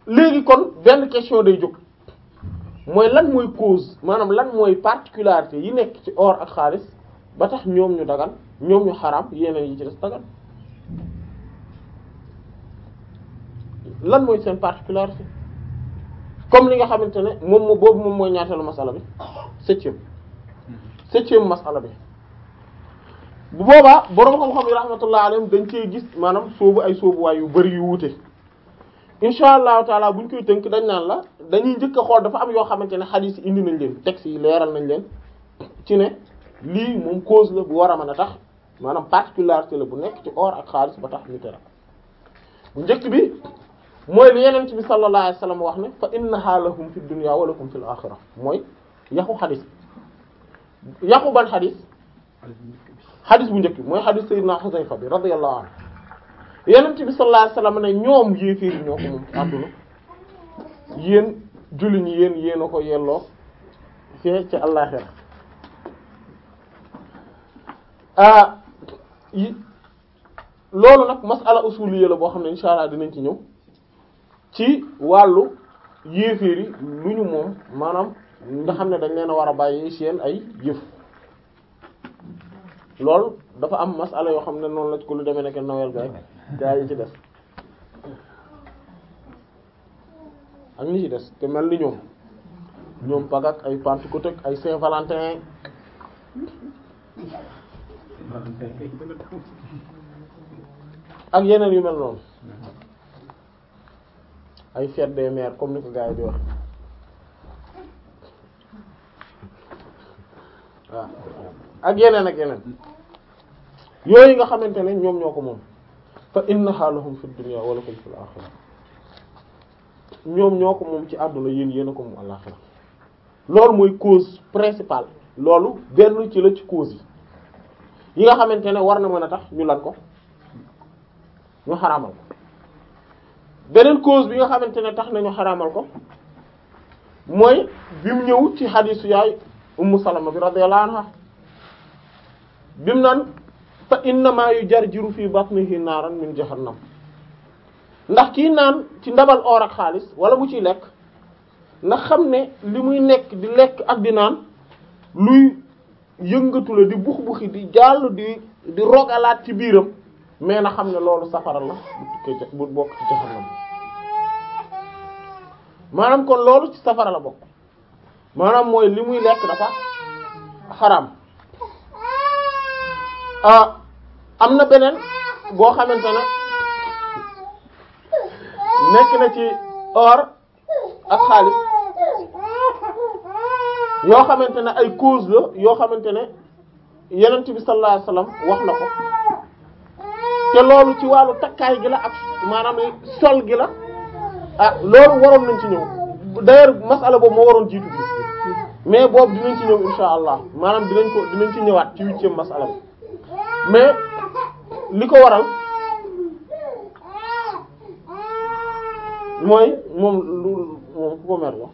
léegi kon benn question day jóg mooy lan mooy cause maanaam lan mooy particularité yi nekk ci or ak xaalis ba tax ñoom ñu dagan ñoom ñu xaraam yeneen yi ci des dagan lan mooy seen particularité comme li nga xamante ne moom moo boobu moom mooy ñaateelu masala bi septième septième masala bi bu boobaa boroom xam-xam yi rahmatullah alayhim dañ cee gis maanaam soobu ay soobuwaay yu bari yu wuute insha allahu taala buñ koy tënk dañ naan la dañuy njëkk a xool dafa am yoo xamante ne xadiis yi indi nañ leen textes yi leeral nañ leen ci ne lii moom cause la bu war a mën a tax maanaam particularité la bu nekk ci or ak xaalis ba tax ñu tere bu njëkk bi mooy li yeneen bi sallallahu alayhi wasallam wax ne fa innaha lahum fi dunya wa lakum fil akhirah mooy yaxu xadis yaxu ban xadis xadis bu njëkk bi mooy xadis sayyidina Xuzayfa bi radiyallahu anhu yeneen bi sallallahu alayhi wasallam ne ñoom yéeféer yi ñoo ko moom ci àdduna yéen julli ñi yéen yéen a ko yelloo fee ci àllaxira ah yi loolu nag masala usuliyya la boo xam ne insha allah dinañ ci ñëw ci wàllu yéeféer yi lu ñu moom maanaam nga xam ne dañ leen a war a bàyyi seen ay yëf loolu dafa am masala yoo xam ne noonu la ko lu demee nekk Noël bi rek gaa yi ci des ak ñi ci des te mel ni ñoom ñoom Pâques ak ay Pentecôte ak ay Saint-Valentin ak yeneen yu mel noonu ay fête des mères comme ni ko gars yi di wax waaw ak yeneen ak yeneen yooyu nga xamante ne ñoom ñoo ko moom fa innaha lahum fid dunya wa lakum fil akhirah ñoom ñoo ko moom ci àdduna yéen yéen a ko moom àllaxira loolu mooy cause principale loolu benn ci la ci cause yi yi nga xamante ne war na mën a tax ñu lan ko ñu xaraamal ko beneen cause bi nga xamante ne tax nañu xaraamal ko mooy bi mu ñëw ci xadiisu yaay ummu salama bi radiyallahu anha bi mu naan fa innama yujarjiru fi batnihi naaran min jahannam ndax kii naan ci ndabal or ak xaalis wala mu ciy lekk ndax xam ne li muy nekk di lekk ak di naan luy yëngatu la di bux buxi di jàll di di rogalaat ci biiram mais na xam ne loolu safara la bu tukkee bu bokk ci jahannam maanaam kon loolu ci safara la bokk maanaam mooy li muy lekk dafa xaram ah am na beneen boo xamante ne nekk na ci or ak xaalis yoo xamante ne ay cause la yoo xamante ne yenent bi sallallahu alayhi wasallam wax na ko te loolu ci wàllu takkaay gi la ak maanaam sol gi la ah loolu waroon nañ ci ñëw d'ailleurs masala boobu moo waroon jiitu bi mais boobu dinañ ci ñëw insha allah maanaam dinañ ko dinañ ci ñëwaat ci huitième masala bi mais li ko waral mooy moom lu moom ku ko mer la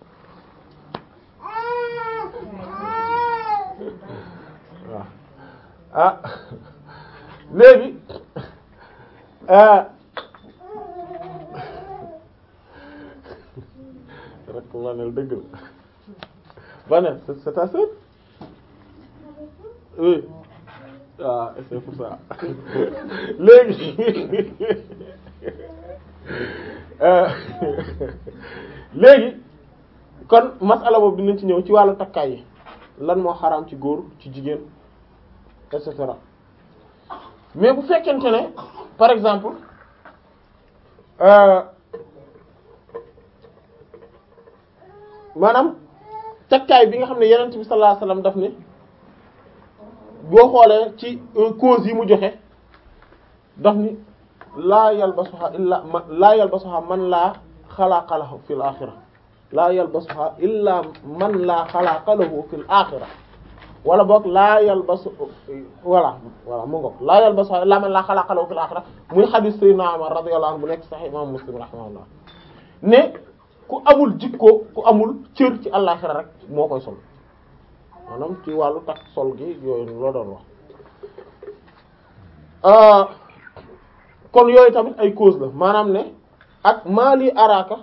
waaw ah léegi rek ko waneel dëgg la Vanel c'est c'est ta sœur oui ah c'est pour ça léegi léegi kon masala boobu dinañ ci ñëw ci wàllu takkaay yi lan moo xaraam ci góor ci jigéen et cetera mais bu fekkente ne par exemple maanaam takkaay bi nga xam ne yenent bi sallallahu alayhi wasallam daf ne boo xoolee ci cause yi mu joxe daf ni laa yalbasuha illa man laa yalbasuha man laa xalaqa lahu fil axira laa yalbasuha illa man laa xalaqa lahu fil axira wala boog laa yalbasu voilà voilà mu ngoog laa yalbasuha illa man laa xalaqa lahu fil axira muy xadiis sayyidina Umar radiyallahu anhu bu nekk sahih imam Muslim rahimahullah ne ku amul jikko ku amul cër ci àllaxira rek moo koy sol maanaam ci wàllu takk sol gi yooyu loo doon wax kon yooyu tamit ay cause la maanaam ne ak maali araaka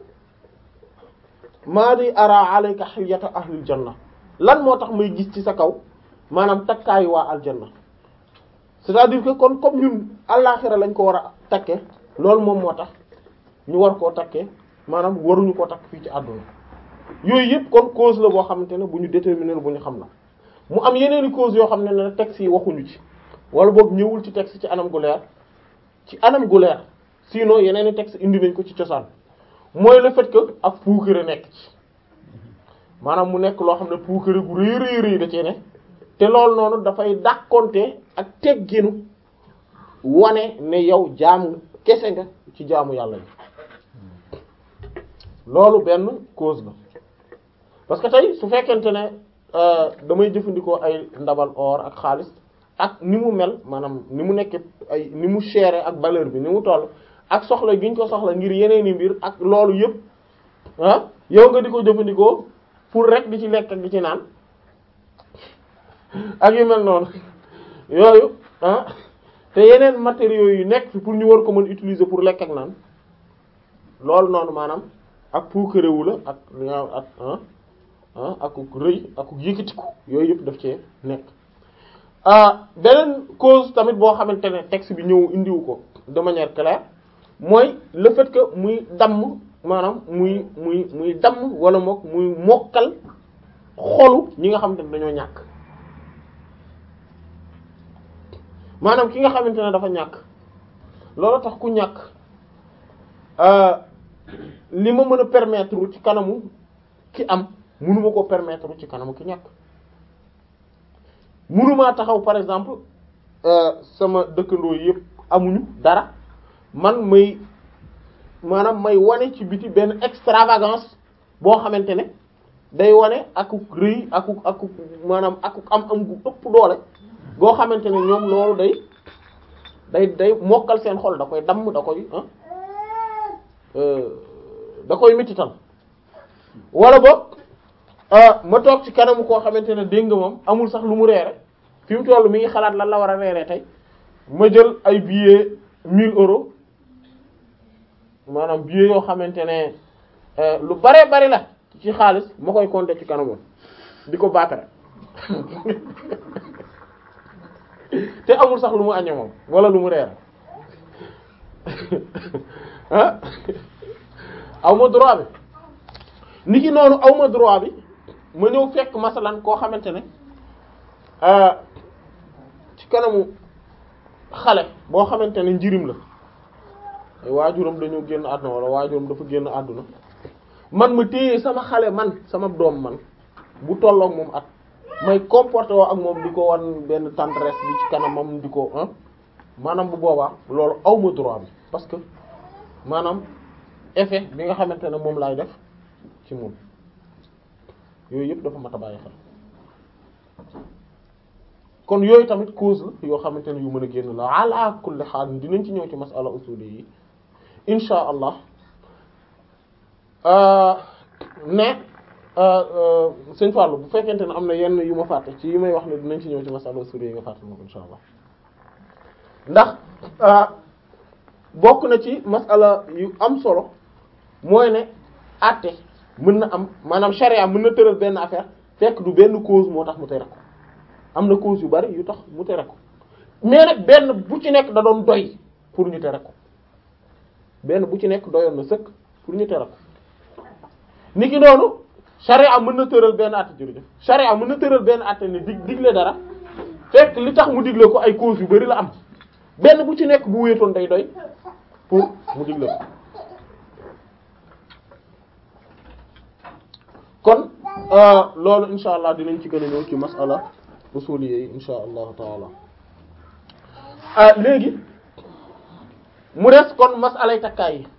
maali ara alayka hilyata ahlil janna lan moo tax may gis ci sa kaw maanaam takkaayu waa aljanna c'est-à-dire que kon comme ñun àllaaxira lañ ko war a takke loolu moom moo tax ñu war koo takkee maanaam waruñu koo takk fii ci àdduna yooyu yëpp kon cause la boo xamante ne bu ñu déterminer bu ñu xam la mu am yeneeni cause yoo xam ne ne texte yi waxuñu ci wala boog ñëwul ci texte ci anam gu leer ci anam gu leer sinon yeneeni texte indi nañ ko ci cosaan mooy le fait que ak puukare nekk ci maanaam mu nekk loo xam ne puukare gu rëy rëy rëy da cee ne te loolu noonu dafay dàqonte ak tegginu wane ne yow jaam kese nga ci jaamu yàlla yi loolu benn cause la parce que tey su fekkente ne damay jëfandikoo ay ndabal or ak xaalis ak ni mu mel maanaam ni mu nekk ay ni mu chéré ak valeur bi ni mu toll ak soxla gi ñu ko soxla ngir yeneeni mbir ak loolu yëpp ah yow nga di ko jëfandikoo pour rek di ci lekk ak di ci naan ak yu mel noonu yooyu ah te yeneen matériaux yu nekk fi pour ñu war ko mën utiliser pour lekk ak naan loolu noonu maanaam ak puukarewu la ak ak ah ah ak rëy ak yëkkatiku yooyu yëpp daf cee nekk beneen cause tamit boo xamante ne texte bi ñëw indiwu ko de manière claire mooy le fait que muy damm maanaam muy muy muy damm wala mook muy mokkal xolu ñi nga xamante ne dañoo ñàkk maanaam ki nga xamante ne dafa ñàkk loolu tax ku ñàkk li ma mën a permettre ci kanamu ki am mënuma ko permettre ci kanamu ki ñàkk mënumaa taxaw par exemple sama dëkkandoo yëpp amuñu dara man may maanaam may wane ci biti benn extravagance boo xamante ne day wane akuk rëy akuk akuk maanaam akuk am am gu ëpp doole goo xamante ne ñoom loolu day day day mokkal seen xol da koy damm da koy da koy mitital wala boog ma toog ci kanamu koo xamante ne dégg nga moom amul sax lu mu reere fi mu toll mi ngi xalaat lan la war a reere tey ma jël ay billets 1000 euros maanaam billets yoo xamante ne lu bare bari la ci xaalis ma koy compter ci kanamam di ko baatare te amul sax lu mu aññe moom wala lu mu reere ah aw ma droit bi ni ki noonu aw ma droit bi ma ñëw fekk masalan koo xamante ne ci kanamu xale boo xamante ne njirim la ay waajuram dañoo génn àdduna wala waajuram dafa génn àdduna man ma téye sama xale man sama doom man bu tolloog moom at may comporté woo ak moom di ko wan benn tendresse bi ci kanamam di ko ah maanaam bu boobaa loolu aw ma droit bi parce que maanaam effet bi nga xamante ne moom laay def ci moom yooyu yëpp dafa mat a bàyyi xel kon yooyu tamit cause la yoo xamante ne yu mën a génn la ala kulli xaal dinañ ci ñëw ci masala usuli yi insha allah ne sëñ Fallou bu fekkente ne am na yenn yu ma fàtte ci yi may wax ne dinañ ci ñëw ci masala usuli yi nga fàtte moom insha allah ndax bokk na ci masala yu am solo mooy ne àtte mën na am maanaam charia mën na tëral benn affaire fekk du benn cause moo tax mu tere ko am na cause yu bari yu tax mu tere ko mais nag benn bu ci nekk da doon doy pour ñu tere ko benn bu ci nekk doyoon na sëkk pour ñu tere ko niki noonu charia mën na tëral benn àtte jërëjëf charia mën na tëral benn àtte ne dig digle dara fekk li tax mu digle ko ay cause yu bari la am benn bu ci nekk bu wéetoon day doy pour mu digle ko kon loolu insha allah dinañ ci gën a ñëw ci masala usuliyya yi insha allahu taala léegi mu des kon masalay takkaay yi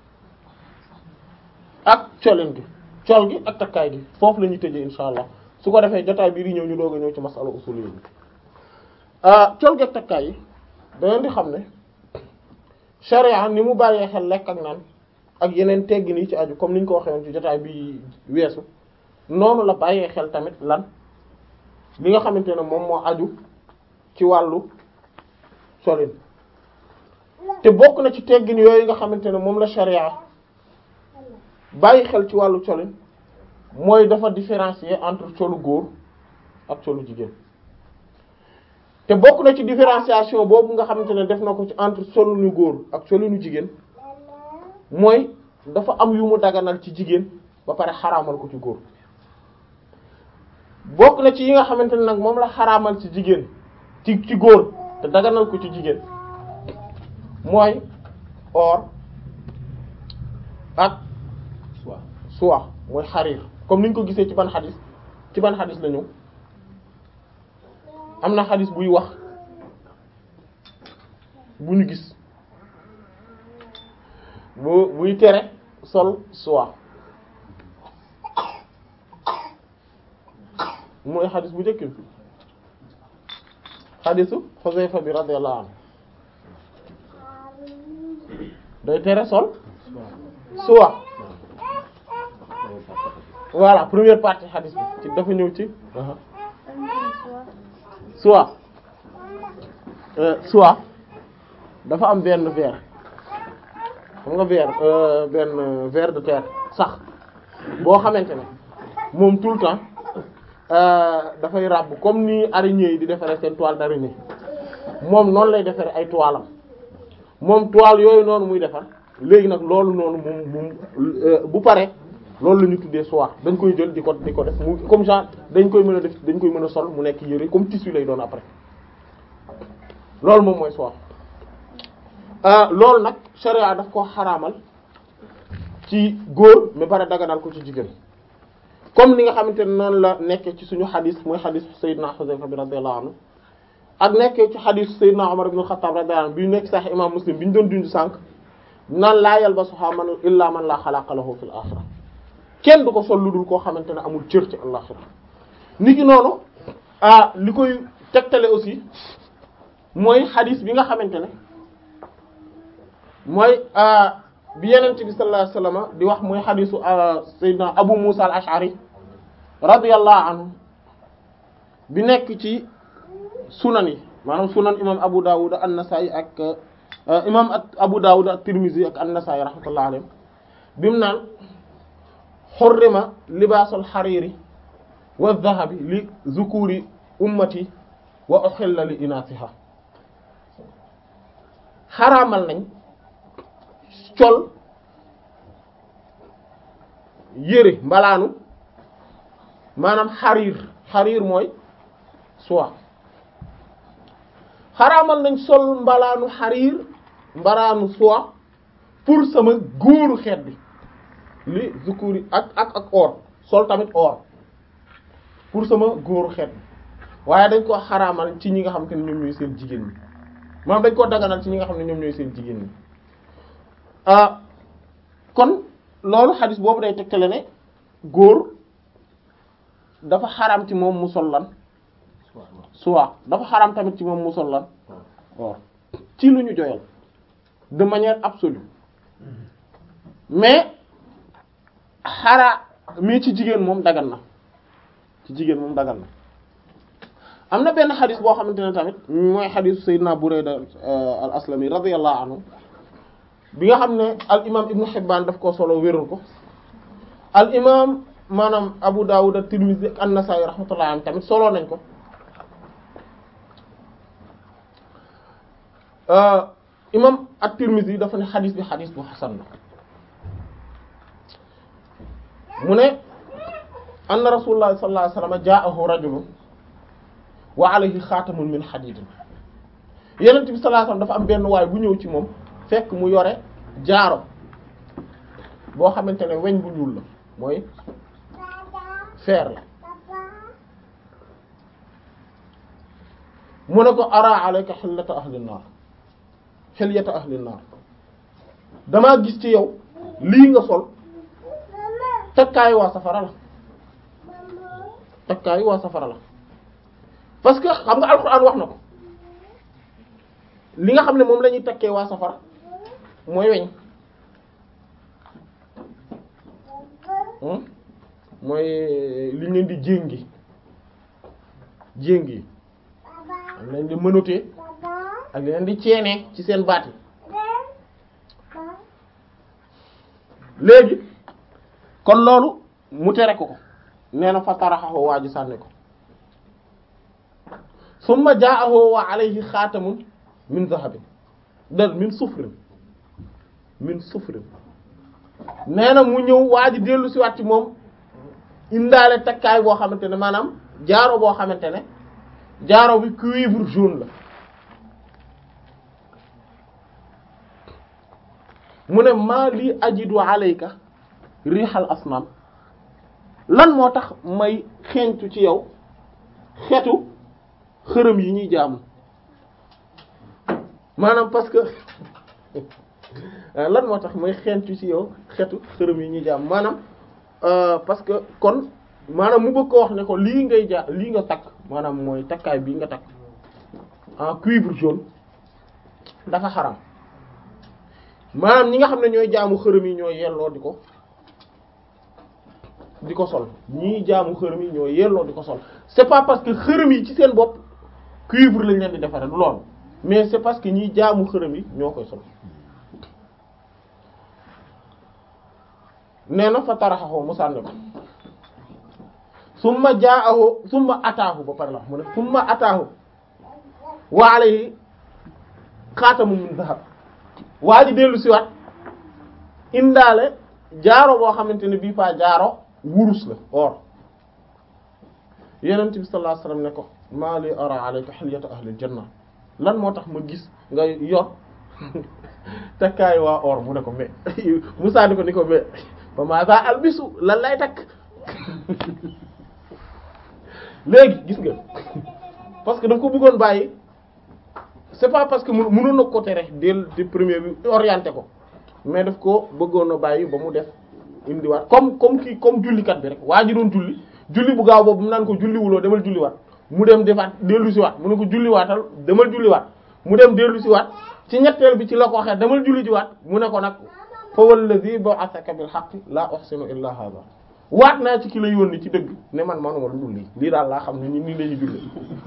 ak colin gi col gi ak takkaay gi foofu la ñuy tëjee insha allah su ko defee jotaay bii di ñëw ñu doog a ñëw ci masala usuliyya yi col gi ak takkaay yi dangeen di xam ne sharia ni mu bàyyee xel lekk ak naan ak yeneen teggin yi ci aju comme ni ñu ko waxee woon ci jotaay bi weesu noonu la bàyyee xel tamit lan li nga xamante ne moom moo aju ci wàllu solin te bokk na ci teggin yooyu nga xamante ne moom la sharia bàyyi xel ci wàllu colin mooy dafa différencier entre colu góor ak colu jigéen te bokk na ci différenciation boobu nga xamante ne def na ko ci entre colinu góor ak colinu jigéen mooy dafa am yu mu daganal ci jigéen ba pare xaraamal ko ci góor bokk na ci yi nga xamante ne nag moom la xaraamal ci jigéen ci ci góor te daganal ko ci jigéen mooy or ak soie mooy xariir comme niñ ko gisee ci ban xadis ci ban xadis la ñëw am na xadis buy wax bu ñu gis bu buy tere sol soie mooy xadis bu njëkk bi xadisu Xuzayfa bi radiyallahu anhu day tere sol soie voilà première partie xadis bi ci dafa ñëw ci soie soie dafa am benn ver xam nga ver benn ver de terre sax boo xamante ne moom tout le temps dafay ràbb comme ni araignées yi di defaree seen toile d'araignée moom noonu lay defaree ay toile am moom toile yooyu noonu muy defar léegi nag loolu noonu moom moom bu pare loolu la ñu tuddee soie dañ koy jël di ko di ko def mu comme genre dañ koy mën a def dañ koy mën a sol mu nekk yëre comme tissu lay doon après loolu moom mooy soie loolu nag sharia daf ko xaraamal ci góor mais pare daganal ko ci jigéen comme ni nga xamante ne noonu la nekkee ci suñu xadis mooy xadis Seydina Xuzayfa bi radiyallahu anhu ak nekkee ci xadis Seydina Umar ibn Xattaab radiyallahu anhu bi nekk Sahih imam Muslim bi ñu doon dund sànq naan laa yalbasuha man illa man la xalaqa lahu fil axira kenn du ko sol lu dul koo xamante ne amul cër ci àllaxira ni ki noonu ah li koy tegtale aussi mooy xadis bi nga xamante ne mooy bi yenent bi sallallahu alayhi wasallam di wax mooy xadisu sayyidina Abu Musa al-Ash'ari radiyallahu anhu bi nekk ci sunan yi maanaam sunan imam Abu Dawud an-Nasa'i ak imam Abu Dawud at-Tirmidhi ak an-Nasa'i rahmatullahi alayhim bimu naan xurrima libaasul xariiri wa dhahabi li zukuri ummati wa uxilla li inaasiha xaraamal nañ col yére mbalaanu maanaam xariir xariir mooy soie xaraamal nañ sol mbalaanu xariir mbalaanu soie pour sama góoru xeet bi li zukuri ak ak ak or sol tamit or pour sama góoru xeet bi waaye dañ ko xaraamal ci ñi nga xam te ne ñoom ñooy seen jigéen ñi maanaam dañ ko daganal ci ñi nga xam ne ñoom ñooy seen jigéen ñi ah kon loolu xadis boobu day tegtale ne góor dafa xaraam ci moom mu sol lan soit dafa xaraam tamit ci moom mu sol lan or ci lu ñu joyal de manière absolue mais xaraa mais ci jigéen moom dagan na ci jigéen moom dagan na am na benn xadis boo xamante ne tamit mooy xadisu Seydina Burayda al aslami radiyallahu anhu bi nga xam ne al imam Ibn Hibban daf koo solo wérul ko al imam maanaam Abu Dawud at-Tirmidhi ak an-Nasa'i rahmatullahi alayhi tamit solo nañ ko imam at-Tirmidhi dafa ne xadis bi xadis bu xasan la mu ne anna rasulullah sallallahu alayhi wasallam ja'ahu rajulun wa alayhi xaatamun min hadidin yenent bi sallallahu alayhi wasallam dafa am benn waay bu ñëw ci moom fekk mu yore jaaro boo xamante ne weñ bu ñuul la mooy fer la mu ne ko ara alayka xillata ahli naar xilyata ahli naar damaa gis ci yow lii nga sol takkaayu waa safara la takkaayu waa safara la parce que xam nga alxuraan wax na ko li nga xam ne moom la ñuy takkee waa safara mooy weñ mooy li ñu leen di jéngi jéngi ak leen di mënatee ak leen di ceenee ci seen baat yi léegi kon loolu mu tere ko ko nee na fa taraxahu waa ji sànni ko summa ja'ahu wa alayhi xaatamun min zahabin dal min sufrin min sufrin nee na mu ñëw waa ji dellu si waat ci moom indaale takkaay boo xamante ne maanaam jaaro boo xamante ne jaaro bi cuivre jaune la mu ne maa lii ajidu alayka riixal asnaam lan moo tax may xeeñtu ci yow xetu xërëm yi ñuy jaamu maanaam parce que lan moo tax may xeeñtu ci yow xetu xërëm yi ñuy jaamu maanaam parce que kon maanaam mu bëgg ko wax ne ko lii ngay ja lii nga takk maanaam mooy takkaay bii nga takk en cuivre jaune dafa xaram maanaam ñi nga xam ne ñooy jaamu xërëm yi ñooy yelloo di ko di ko sol ñii jaamu xërëm yi ñooy yelloo di ko sol c'est pas parce que xërëm yi ci seen bopp cuivre lañ leen di defaree du loolu mais c'est parce que ñii jaamu xërëm yi ñoo koy sol nee na fa taraxaxoo mu sànni ko summa jaahu summa ataahu ba pare la mu ne summa ataahu wa alayhi xaatamu min zahab waa ji dellu si waat indaale jaaro boo xamante ne bii faa jaaro wurus la or yenent bi sallallahu alayhi wasallam ne ko maa li ara alayka hilyata ahlil janna lan moo tax ma gis nga yor takkaay waa or mu ne ko mais Musaa ni ko ni ko mais ba maa sa albisu lan lay takk léegi gis nga parce que daf ko bëggoon bàyyi c'est pas parce que mënoon na ko tere dès le premier bi orienté ko mais daf ko bëggoon a bàyyi ba mu def indiwaat comme comme kii comme jullikat bi rek waa ji doon julli julli bu gaaw boobu mu naan ko julliwuloo demal julliwaat mu dem defaat dellu siwaat mu ne ko julliwaatal demal julliwaat mu dem dellu siwaat ci ñetteel bi ci la ko waxee demal julli jiwaat mu ne ko nag fa wallazi ba'athaka bil haqqi la uhsinu illa hadha waat naa ci ki la yónni ci dëgg ne man manuma lu dul lii lii daal laa xam ne ni nii lañuy julli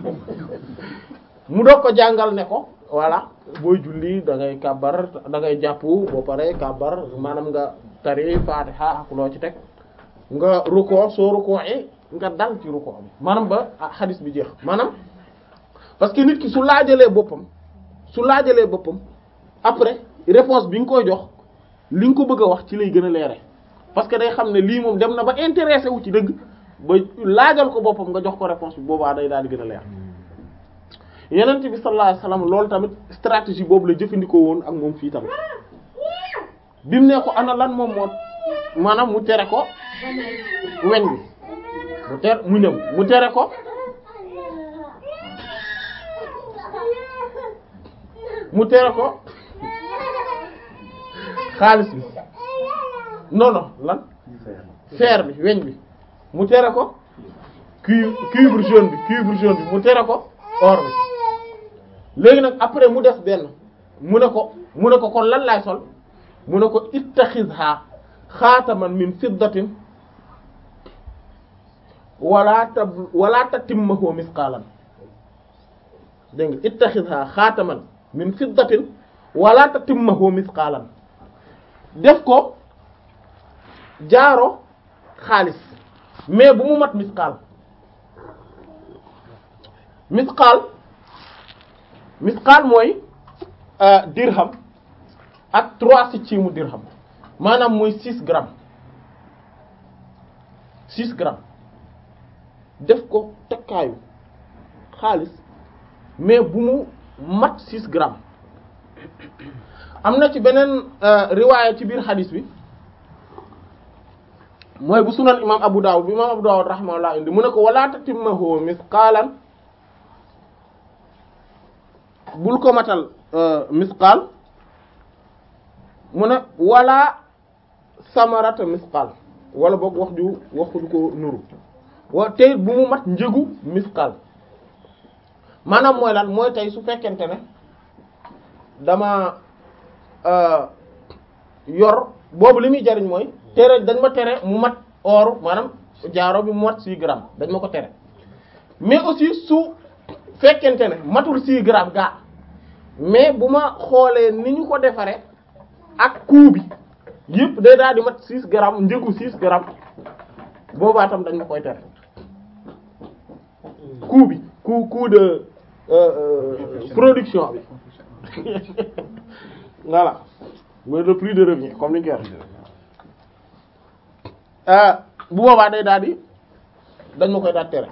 mu doog ko jàngal ne ko voilà booy julli da ngay kàbbar da ngay jàpp boo pare kàbbar maanaam nga tari fatiha ak loo ci teg nga rukkoo soo rukkoo nga dal ci rukkoo bi maanaam ba xadis bi jeex maanaam parce que nit ki su laajalee boppam su laajalee boppam après réponse bi nga koy jox li nga ko bëgg a wax ci lay gën a leere parce que day xam ne lii moom dem na ba intéressé wu ci dëgg ba laajal ko boppam nga jox ko réponse bi boobaa day daal di gën a leer yenent bi sallallahu alayhi wasallam loolu tamit stratégie boobu la jëfandikoo woon ak moom fii tamit bi mu ne ko ana lan moom moo maanaam mu tere ko weñ bi mu tere mu ñëw mu tere ko mu tere ko xaalis bi non non lan fer bi weñ bi mu tere ko cuivre cuivre jaune bi cuivre jaune bi mu tere ko or bi léegi nag après mu def benn mu ne ko mu ne ko kon lan laay sol mu ne ko ittaxizha xaataman min fiddatin wala tab wala tatimmahu misqalan dégg nga ittaxizha xaataman min fiddatin wala tatimmahu misqalan def ko jaaro xaalis mais bu mu mat misqaal misqaal misqaal mooy dirham ak trois septième dirham maanaam mooy six grammes six grammes def ko takkaayu xaalis mais bu mu mat six grammes am na ci beneen riwaaya ci biir xadis bi mooy bu sunan imam Abu Dawud bi imam Abu Dawud rahimahullah indi mu ne ko wala tatimmahu misqaalan bul ko matal misqaal mu ne wala samarata misqaal wala boog wax ju wax du ko nuru wa tey bu mu mat njëgu misqaal maanaam mooy lan mooy tey su fekkente ne dama yor boobu li muy jariñ mooy tere dañ ma tere mu mat or maanaam jaaro bi mu mat six grammes dañ ma ko tere mais aussi su fekkente ne matul six grammes gaa mais bu ma xoolee ni ñu ko defaree ak coût bi yëpp day daal di mat 6 grammes njëgu 6 grammes boobaa tam dañ ma koy tere coût bi coût coût de euh, euh, production bi voilà mooy le prix de revient comme ni ñu koy waxee ah bu boobaa day daal di dañ ma koy daal tere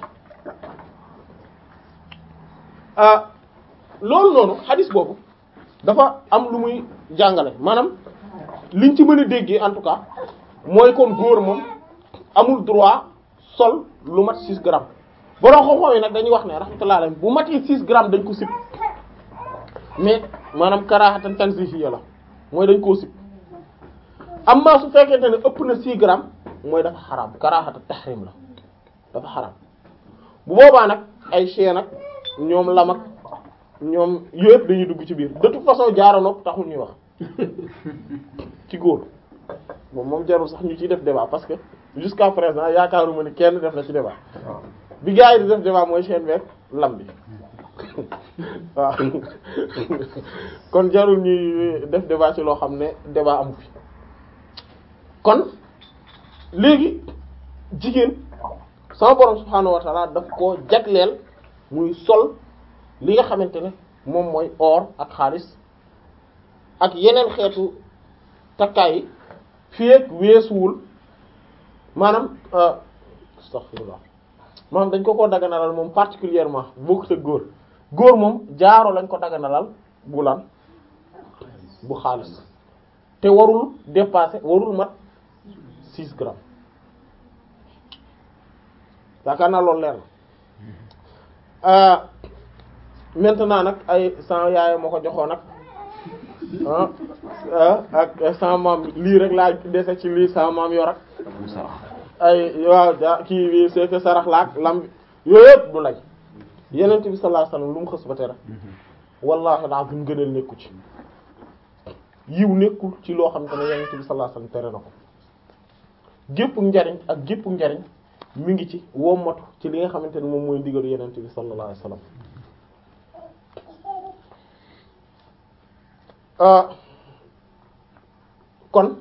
ah loolu noonu xadis boobu dafa am lu muy jàngale maanaam liñ ci mën a déggee en tout cas mooy kon góor moom amul droit sol lu mat 6 grammes borom xam-xam yi nag dañuy wax ne rahmatullah alayhi bu matee 6 grammes dañ ko sib mais maanaam karaahatan tanzihiyya la mooy dañ koo sib amma su fekkente ne ëpp na 6 grammes mooy dafa xaraam karaahatan tahrim la dafa xaraam bu boobaa nag ay chaîne ak ñoom lam ak ñoom yëpp dañuy dugg ci biir de toute façon jaaro nopp taxul ñuy wax ci góor moom moom jarul sax ñu ciy def débat parce que jusqu'à présent yaakaaruma ni kenn def na ci débat bi gars yi di def débat mooy chaîne beeg lam bi waaw kon jarul ñuy def débat ci loo xam ne débat amu fi kon léegi jigéen sama borom subhaanahu wa ta'ala daf ko jagleel muy sol li nga xamante ne moom mooy or ak xaalis ak yeneen xeetu takkaay yi fii ak weesuwul maanaam astaghfirullah maanaam dañ ko ko daganalal moom particulièrement bokkut ak góor góor moom jaaro lañ ko daganalal bu lan bu xaalis te warul dépasser warul mat 6 grammes yaakaar naa loolu leer na maintenant nag ay sama yaay ma ko joxoon nag ah ak sama maam lii rek laa dese ci lii sama maam yor ak ay waaw ja kii bi c'est que sarax laak lam yooyu yëpp du lay yenent bi sallallahu alayhi wasallam lu mu xës ba tere wallahi alazim gënal nekku ci yiw nekkul ci loo xam te ne yenent bi sallallahu alayhi wasallam tere na ko gépp njariñ ak gépp njariñ mi ngi ci wommatu ci li nga xamante ne moom mooy ndigalu yenent bi sallallahu alayhi wasallam kon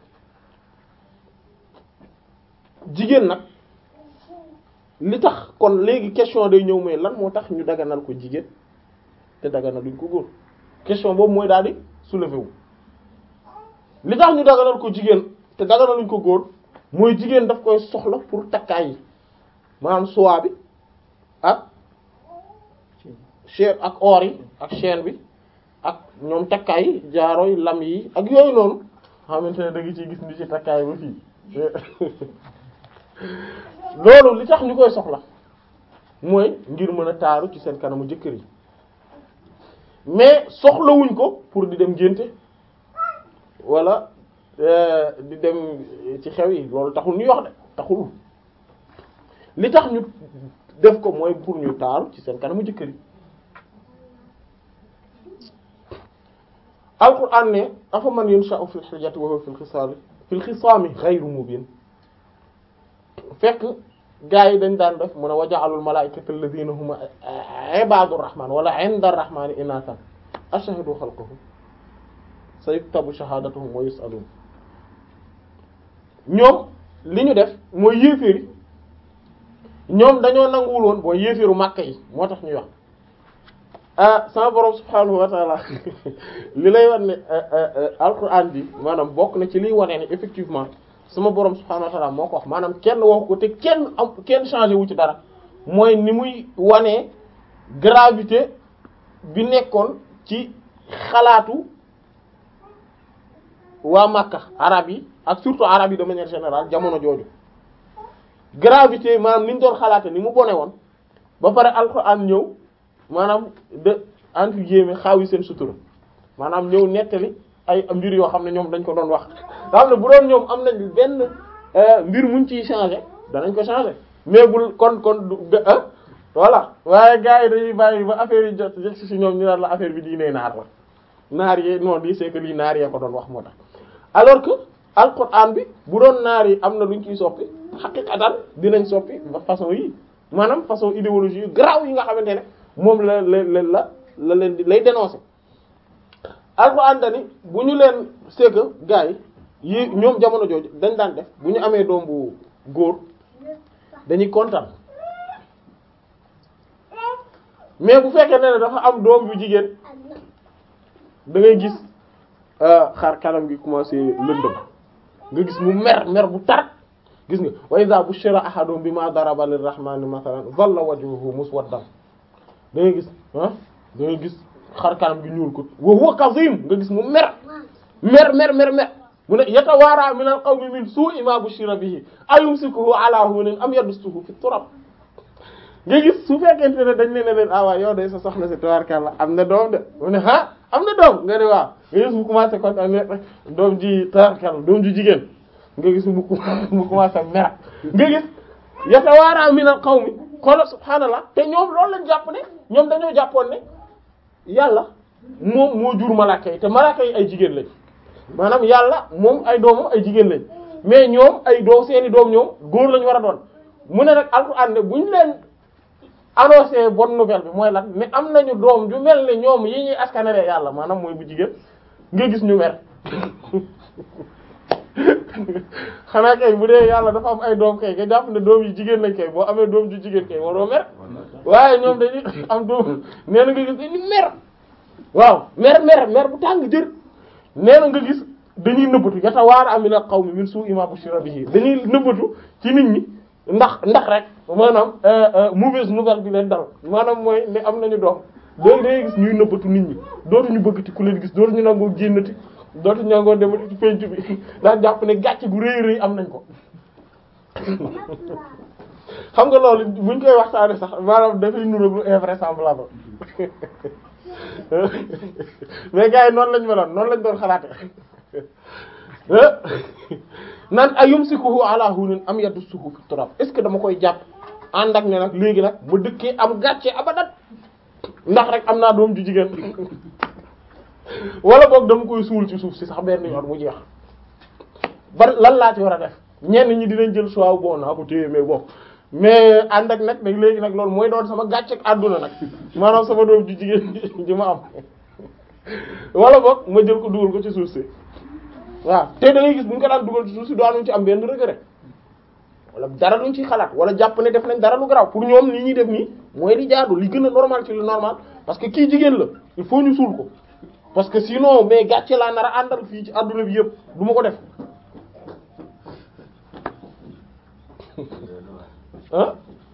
jigéen nag li tax kon léegi question day ñëw mooy lan moo tax ñu daganal ko jigéen te daganal duñ ko góor question boobu mooy daal di soulever wu li tax ñu daganal ko jigéen te daganaluñ ko góor mooy jigéen daf koy soxla pour takkaay yi maanaam soie bi ak chaîne ak or yi ak chaîne bi ak ñoom takkaay yi jaaro yi lam yi ak yooyu noonu xamante ne da nga ciy gis ni ci takkaay ba fii loolu li tax ñu koy soxla mooy ngir mën a taaru ci seen kanamu jëkkër yi mais soxlawuñ ko pour di dem ngénte wala di dem ci xew yi loolu taxul ñuy wax de taxul li tax ñu def ko mooy pour ñu taaru ci seen kanamu jëkkër yi alquran ne afa man yunsha'u fil hilyati wa huwa fil khisaami fil khisaami ghayru mubin fekk gaa yi dañ daan def mun a waja'alul malaa'ikata alladhina hum ibadur rahman wala 'inda ar-rahmani inathan ashhadu khalqahum sayuktabu shahadatuhum wa yus'alun ñoom li ñu def mooy yéeféeri ñoom dañoo nanguwul woon boo yéeféeru Makka yi moo tax ñuy wax ah sama borom subhaanahu wa ta'ala li lay wan ne alquran bi maanaam bokk na ci liy wane ne effectivement sama borom subhaanahu wa ta'ala moo ko wax maanaam kenn wax ko te kenn am kenn changé wu ci dara mooy ni muy wanee gravité bi nekkoon ci xalaatu waa Makka arab yi ak surtout arab yi de manière générale jamono jooju gravité maanaam ni ñu doon xalaate ni mu bone woon ba pare alquran ñëw maanaam de entre guillemets xaaw yi seen sutura maanaam ñëw nettali ay mbir yoo xam ne ñoom dañ ko doon wax nga xam ne bu doon ñoom am nañ benn mbir muñ ciy changer danañ ko changer mais bul kon kon du voilà waaye gars yi dañuy bàyyi ba affaire yi jot jot ci ñoom ñu naan la affaire bi diine naar la naar yi non di c'est que lii naar yee ko doon wax moo tax alors que alquran bi bu doon naar yi am na luñ ciy soppi xaqiqatan dinañ soppi façon yi maanaam façon idéologie yu garaaw yi nga xamante ne moom la la la la leen di lay dénoncer alquran dani bu ñu leen c'est que gars yi yi ñoom jamono jooju dañ daan def bu ñu amee doom bu góor dañuy kontaan mais bu fekkee ne dafa am doom bu jigéen da ngay gis xar kanam gi commencé lëndëm nga gis mu mer mer bu tar gis nga wa iza bushira ahadum bima daraba lirrahmani mathalan dhalla wajhuhu muswaddan da ngay gis ah da ngay gis xar kanam gi ñuul ko wa huwa kazim nga gis mu mer mer mer mer mer mu ne yatawaara min al qawmi min su'i ma bushira bihi ayumsikuhu ala hunin am yadussuhu fi turab nga gis su fekkente ne dañ leen ne leen ah waaw yow day sa soxna si tabarkalla am na doom de mu ne ah am na doom nga ne waaw nga gis mu commencé kon ne doom ji tabarkalla doom ji jigéen nga gis mu mu commencé mer nga gis yatawaara min al qawmi xoolal subhaanallah te ñoom loolu lañ jàpp ne ñoom dañoo jàppoon ne yàlla moom moo jur malaaka yi te malaaka yi ay jigéen lañ maanaam yàlla moom ay doomam ay jigéen lañ mais ñoom ay doom seeni doom ñoom góor lañ war a doon mu ne nag alxuraan ne buñ leen annoncé bonne nouvelle bi mooy lan mais am nañu doom ju mel ne ñoom yi ñuy askanale yàlla maanaam mooy bu jigéen nga gis ñu mer xanaa kay bu dee yàlla dafa am ay doom kay nga jàpp ne doom yi jigéen lañ kay boo amee doom ju jigéen kay waroo mer waaye ñoom dañuy am doom nee na nga gis dañuy mer waaw mer mer mer bu tàng jër nee na nga gis dañuy nëbbatu yatawaara amina qawmi min su'i ma bushira bihi dañuy nëbbatu ci nit ñi ndax ndax rek maanaam mauvaise nouvelle bi leen dal maanaam mooy ne am nañu doom léegi day gis ñuy nëbbatu nit ñi dootuñu bëggati ku leen gis dootuñu nangoo génnati dootuñu nangoo demati ci penc bi ndax jàpp ne gàcce gu rëy rëy am nañ ko xam nga loolu buñ koy waxtaane sax maanaam dafay nuru lu invraisemblable mais gars yi noonu lañ meloon noonu lañ doon xalaate naan ayumsikuhu ala hunin am yadussuhu fi turab est ce que dama koy jàpp ànd ak ne nag léegi nag ma dëkkee am gàcce abadat ndax rek am naa doom ju jigéen wala boog dama koy suul ci suuf si sax benn yoon mu jeex bar lan laa ci war a def ñenn ñi dinañ jël choix bon naa ko téye mais bon mais ànd ak nag nag léegi nag loolu mooy doon sama gàcce ak àdduna nag maanaam sama doom ju jigéen ji ma am wala boog ma jël ko dugal ko ci suuf si waaw te da ngay gis bu ñu ko daan dugal ci suuf si daanuñ ci am benn regret wala dara luñ ci xalaat wala jàpp ne def nañ dara lu garaaw pour ñoom li ñuy def nii mooy li jaadu li gën a normal ci lu normal parce que kii jigéen la il faut ñu suul ko parce que sinon mais gàcce laa nar a àndal fii ci adduna bi yëpp du ma ko def ah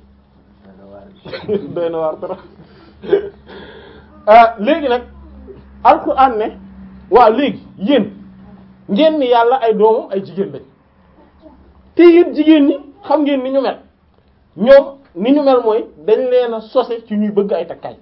doy na waar trop ah léegi nag alxuraan ne waaw léegi yéen ngeen ni yàlla ay doomam ay jigéen lañ te yéen jigéen ñi xam ngeen ni ñu mel ñoom ni ñu mel mooy dañ leen a sose ci ñuy bëgg ay takkaay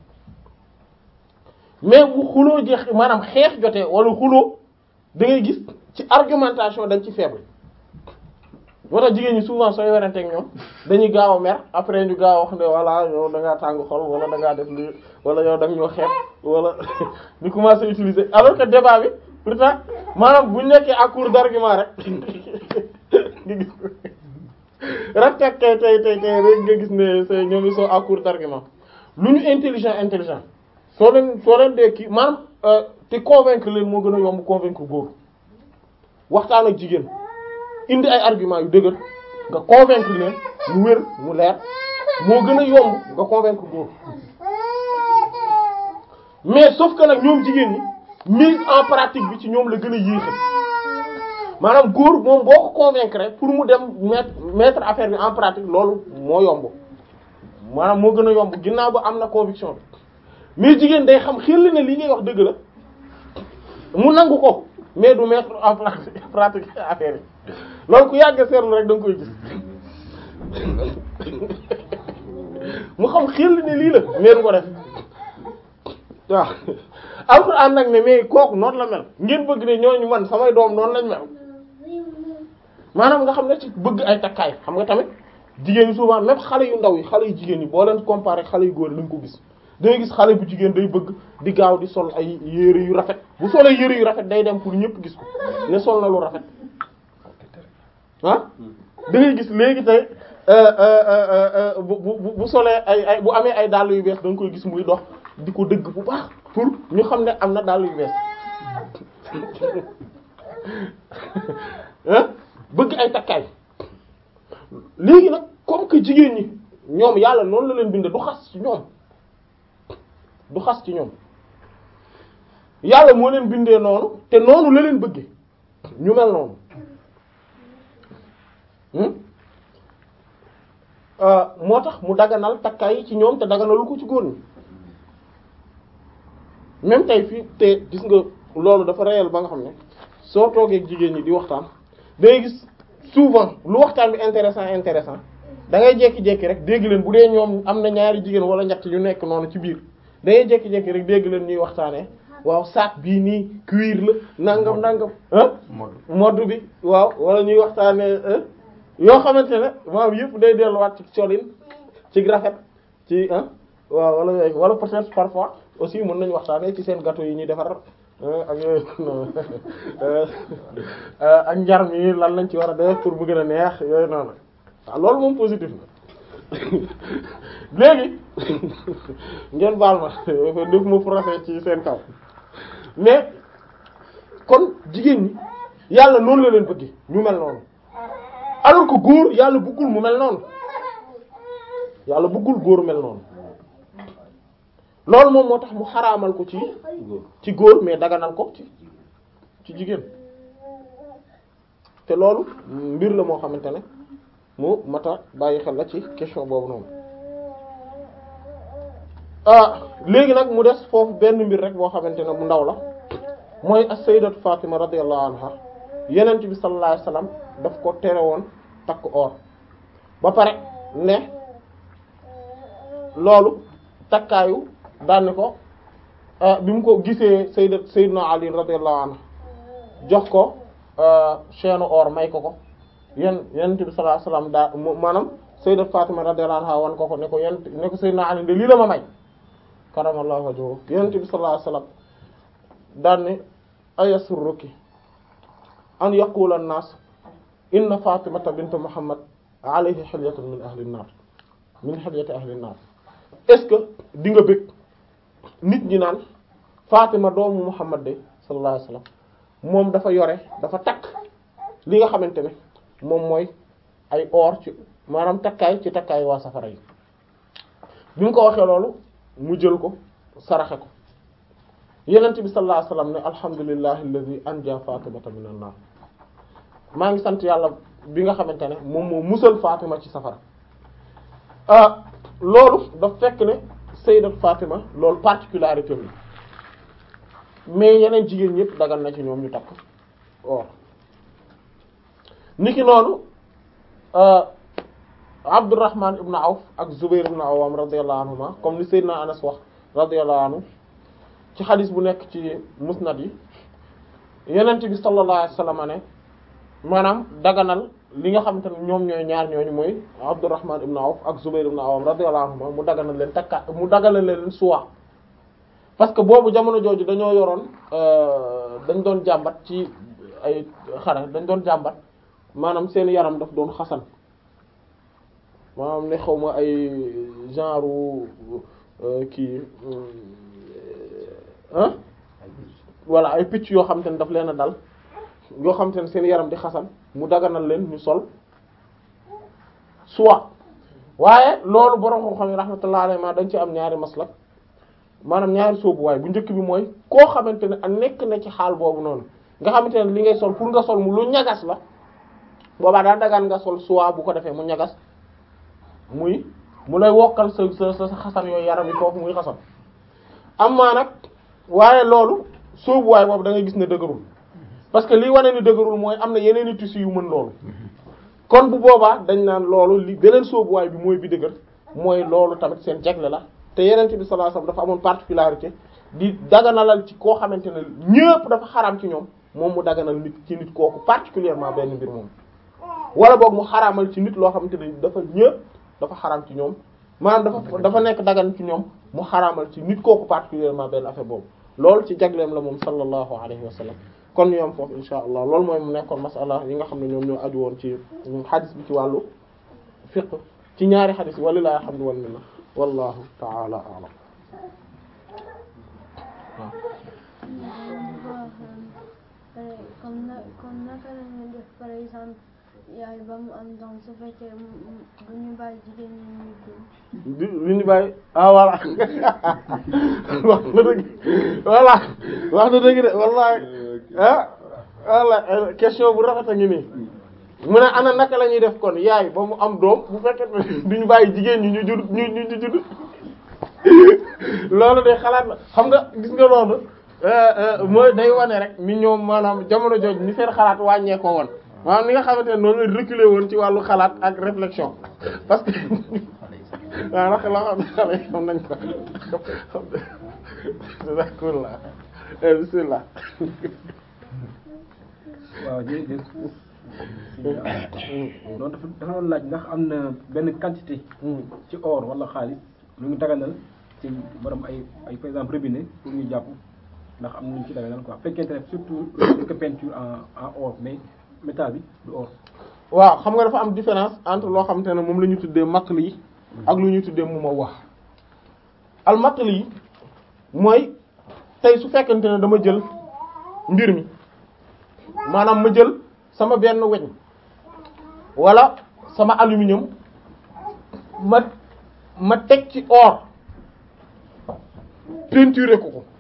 mais bu xuloo jeex maanaam xeex jotee wala xuloo da ngay gis ci argumentation dañ ci faible moo tax jigéen ñi souvent sooy werante ak ñoom dañuy gaaw a mer après ñu gaaw a wax ne voilà yow da ngaa tàng xol wala da ngaa def lii wala yow da nga ñoo xeex wala ñu commencé utiliser alors que débat bi pourtant maanaam bu ñu nekkee à court d'argument rek nga gis rek tey tey tey tey rek nga gis ne c'est ñoom ils sont à court d'argument lu ñu intelligent intelligent soo leen soo leen dee kii maanaam te convaincre leen moo gën a yomb convaincre góor waxtaan ak jigéen indi ay argument yu dëgër nga convaincre leen mu wér mu leer moo gën a yomb nga convaincre góor mais sauf que nag ñoom jigéen ñi mise en pratique bi ci ñoom la gën a yéexe maanaam góor moom boo ko convaincre pour mu dem mettre mettre affaire bi en pratique loolu moo yomb maanaam moo gën a yomb ginnaaw ba am na conviction bi mais jigéen day xam xel ne li ngay wax dëgg la mu nangu ko mais du mettre en pratique affaire yi loolu ku yàgg seetlu rek da nga koy gis mu xam xel ne lii la mais du ko def waaw alxuraan nag ne mais kooku noonu la mel ngeen bëgg ne ñooñu man samay doom noonu lañ mel maanaam nga xam ne ci bëgg ay takkaay xam nga tamit jigéen ñi souvent même xale yu ndaw yi xale yu jigéen ñi boo leen comparer xale yu góor yi lañ ko gis day gis xale bu jigéen day bëgg di gaaw di sol ay yére yu rafet bu solee yére yu rafet day dem pour ñëpp gis ko ne sol na lu rafet ah da ngay gis léegi tey bu bu bu solee ay ay bu amee ay dàll yu bees da nga koy gis muy dox di ko dëgg bu baax pour ñu xam ne am na dàll yu bees ah bëgg ay takkaay léegi nag comme que jigéen ñi ñoom yàlla noonu la leen binde du xas ci ñoom du xas ci ñoom yàlla moo leen bindee noonu te noonu la leen bëggee ñu mel noonu moo tax mu daganal takkaay yi ci ñoom te daganalu ko ci góor ñi même tey fii te gis nga loolu dafa réel ba nga xam ne soo toogee ak jigéen ñi di waxtaan day gis souvent lu waxtaan bi intéressant intéressant da ngay jékki-jékki rek dégg leen bu dee ñoom am na ñaari jigéen wala ñett ñu nekk noonu ci biir da ngay jékki-jékki rek dégg leen ñuy waxtaanee waaw sac bii nii cuir la nangam nangam ah mode bi waaw wala ñuy waxtaanee yoo xamante ne maam yëpp day delluwaat ci colin ci rafet ci ah waaw wala yooyu wala peut-être parfois aussi mën nañu waxtaanee ci seen gâteau yi ñuy defar ak yooyu ak njar mi lan lañ ci war a def pour mu gën a neex yooyu noonu waaw loolu moom positif na léegi ngeen baal ma def ma procès ci seen kaw mais kon jigéen ñi yàlla noonu la leen bëgge ñu mel noonu alors que góor yàlla bëggul mu mel noonu yàlla bëggul góor mel noonu loolu moom moo tax mu xaraamal ko ci ci góor mais daganal ko ci ci jigéen te loolu mbir la moo xamante ne mu mata bàyyi xel la ci question boobu noonu ah léegi nag mu des foofu benn mbir rek boo xamante ne bu ndaw la mooy as-sayyidatu Fatima radiyallahu anha yenent bi sallallahu alayhi wasallam daf ko tere woon takk or ba pare ne loolu takkaayu daanni ko bi mu ko gisee sayyidat sayyidina Ali radiyallahu anhu jox ko chaîne or may ko ko yen yenent bi sallallahu alayhi wasallam daa maanaam sayyidat Fatima radiyallahu anha wan ko ko ne ko yenent ne ko sayyidina Ali de lii la ma may karamallahu wajhu yenent bi sallallahu alayhi wasallam daan ne ayasurruki an yaqula an-nas inna fatimata bint muhammad alayhi hilyatun min ahli an-nar min hilyati ahli an-nar est-ce que di nga bëgg nit ñi naan fatima doomu muhammad de sallallahu alayhi wasallam moom dafa yore dafa takk li nga xamante ne moom mooy ay or ci maanaam takkaay ci takkaay waa safara yi bi mu ko waxee loolu mu jël ko saraxe ko yenent bi sallallahu alayhi wasallam ne alhamdulillahi alladhi anja fatimata minan nar maa ngi sant yàlla bi nga xamante ne moom moo musal Fatima ci safara ah loolu daf fekk ne sayyidat Fatima loolu particularité bi mais yeneen jigéen ñëpp dagal na ci ñoom ñu takk or niki noonu Abdurrahman ibn Awf ak Zubayr ibn Awwam radiyallahu anhuma comme ni Seydina Anas wax radiyallahu anhu ci xadis bu nekk ci musnad yi yenent bi sallallahu alayhi wasallam ne maanaam daganal li nga xamante ne ñoom ñooy ñaar ñooñu mooy Abdurrahman ibn Awf ak Zubayr ibn Awwam radiyallahu anhuma mu daganal leen takka mu daganal leen suwa parce que boobu jamono jooju dañoo yoroon dañ doon jàmbat ci ay xare dañ doon jàmbat maanaam seen yaram daf doon xasan maanaam ne xaw ma ay genre kii ah voilà ay picc yoo xamante ne daf leen a dal yoo xamante ne seen yaram di xasan mu daganal leen ñu sol soit waaye loolu borom xam-xam yi rahmatullah alayhi ma dañ ci am ñaari maslak maanaam ñaari soobuwaay bu njëkk bi mooy koo xamante ne a nekk na ci xaal boobu noonu nga xamante ne li ngay sol pour nga sol mu lu ñagas la boobaa daa dagaan nga sol soit bu ko defee mu ñagas muy mu lay wokkal sa sa sa xasan yooyu yaram yi foofu muy xasan am maa nag waaye loolu soobuwaay boobu da ngay gis ne dëgërul parce que lii wane ni dëgërul mooy am na yeneen i tissus yu mën loolu kon bu boobaa dañ naan loolu li beneen soobuwaay bi mooy bi dëgër mooy loolu tamit seen jagle la te yeneen bi sallallahu alayhi wasallam dafa amoon particularité di daganalal ci koo xamante ne ñëpp dafa xaraam ci ñoom moom mu daganal nit ci nit kooku particulièrement benn mbir moom wala boog mu xaraamal ci nit loo xamante ne dafa ñëpp dafa xaraam ci ñoom maanaam dafa dafa nekk dagan ci ñoom mu xaraamal ci nit kooku particulièrement benn affaire boobu loolu ci jagleem la moom sallallahu alayhi wa sallam kon ñu am foofu insha allah loolu mooy mu nekkoon masala yi nga xam ne ñoom ñoo aju woon ci xadis bi ci wàllu fiqh ci ñaari xadis yi walilahi alhamdu wal minna wallahu ta'ala a'lam comme na comme naka la ñuy def par exemple yaay ba mu am doom su fekkee bu ñu bàyyi jigéen ñi ñuy dund. du lu ñu bàyyi ah voilà wax na dëgg voilà wax na dëgg de wallahi ah voilà question bu rafet a ngi nii mu ne ana naka la ñuy def kon yaay ba mu am doom bu fekkee ne duñu bàyyi jigéen ñi ñu jur ñu ñu ñu jur loolu de xalaat la xam nga gis nga loolu mooy day wane rek ni ñoom maanaam jamono jooju ni seen xalaat wàññeekoo woon maanaam ni nga xamante ne noonu la reculer woon ci wàllu xalaat ak réflexion parce que waaw ndax loo xam ne xale yi xam nañ ko d'accord la bismillah waaw jërëjëf noonu dafa dafa doon laaj ndax am na benn quantité ci or wala xaalis lu ñu daganal ci borom ay ay par exemple robinet pour ñu jàpp ndax am na ñu ci daganal quoi fekkente ne surtout lu ko peinture en en or mais métal bi du or waaw xam nga dafa am différence entre loo xamante ne moom la ñu tuddee makl yi ak lu ñu tuddee mu ma wax al makl yi mooy tey su fekkente ne dama jël mbir mi maanaam ma jël sama benn weñ wala sama aluminium ma ma teg ci or peinturer ko ko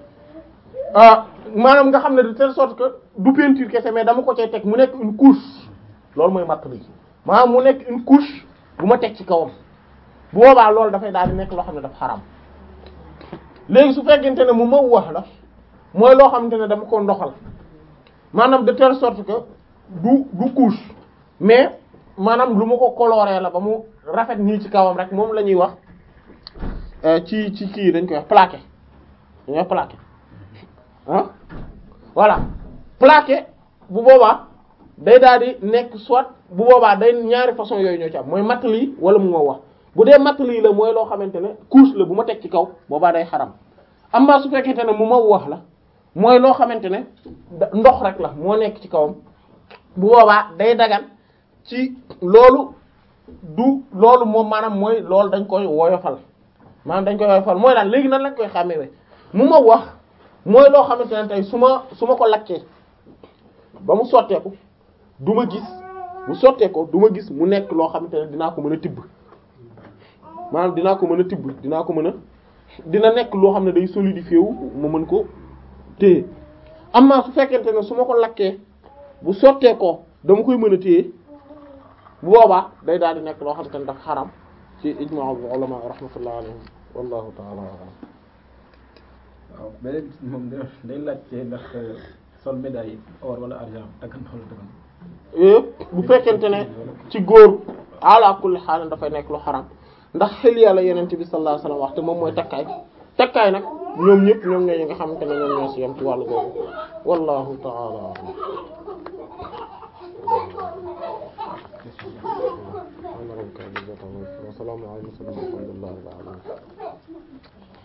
ah maanaam nga xam ne de telle sorte que du peinture kese mais dama ko cay teg mu nekk une couche loolu mooy matt bi maanaam mu nekk une couche bu ma teg ci kawam bu boobaa loolu dafay daal di nekk loo xam ne dafa xaram léegi su fekkente ne mu ma wax la mooy loo xamante ne dama ko ndoxal maanaam de telle sorte que du du couche mais maanaam lu ma ko coloré la ba mu rafet nii ci kawam rek moom la ñuy wax ci ci kii dañ koy wax plaqué dañuy wax plaqué ah voilà plaqué bu boobaa day daal di nekk soit bu boobaa day ñaari façon yooyu ñoo ci am mooy matt lii wala mu ma wax bu dee matt lii la mooy loo xamante ne couche la bu ma teg ci kaw boobaa day xaram amma su fekkente ne mu ma wax la mooy loo xamante ne ndox rek la moo nekk ci kawam bu boobaa day dagan ci loolu du loolu moom maanaam mooy loolu dañ koy woyofal maanaam dañ koy woyofal mooy daal léegi nan lañ koy xàmmee mu ma wax mooy loo xamante ne tey su ma su ma ko lakkee ba mu sotteeku du ma gis bu sotteekoo du ma gis mu nekk loo xamante ne dinaa ko mën a tibb maanaam dinaa ko mën a tibb dinaa ko mën a dina nekk loo xam ne day solidifié wu ma mën ko téye amma su fekkente ne su ma ko lakkee bu sotteekoo dama koy mën a téye bu boobaa day daal di nekk loo xamante ne dafa xaram ci ijma'u ulama rahmatullahi alayhim wallahu ta'ala a'lam waaw beneen bis moom da day laajte ndax sol médaille or wala argent dagan na wala dagan bu fekkente ne ci góor ala kulli xaal dafay nekk lu xaram ndax xel yàlla yeneen bi sallallahu alayhi wasallam wax te moom mooy takkaay takkaay nag ñoom ñëpp ñoom ñooy nga xamante ne ñoom ñoo ci yam ci wàllu googu wallahu ta'ala a'lam wa salaamu ala mursalin walhamdulillahi rabbil alamin